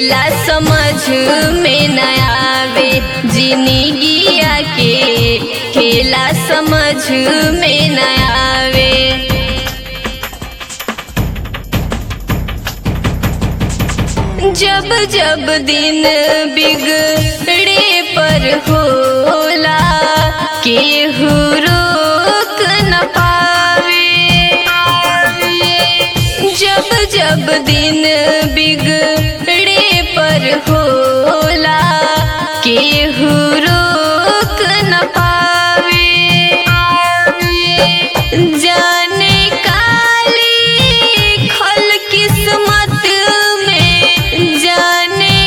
खेला समझ में न आवे जिंदगिया के खेला समझ में न आवे जब जब दिन बिगड़े पर होला केहू रोक न पावे जब जब दिन बिगड़े पर होला केहू रोक न पावे जाने काली खल किस्मत में जाने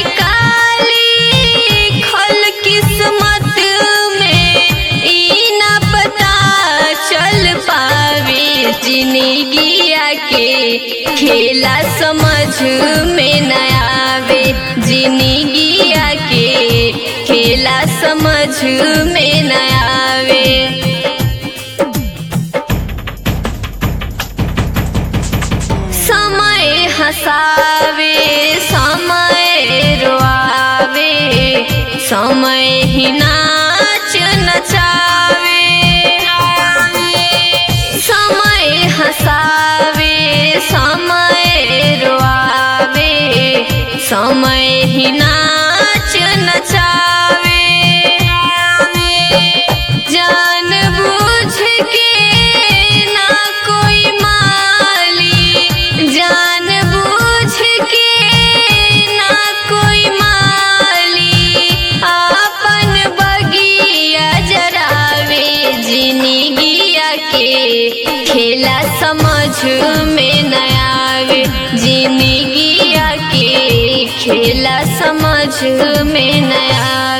काली खल किस्मत में ई ना पता चल पावे जिंदगिया के खेला समझ में न आवे जिंदगिया के खेला समझ में न आवे समय हसावे समय रोआवे समय ही नाच नचावे समय हसावे समय रोआवे समय ही नाच नचावे जान बूझ के ना कोई माली जान बूझ के ना कोई माली आपन बगिया जरावे जिंदगिया के खेला समझ में न आवे जिंदगिया के खेला समझ में न आवे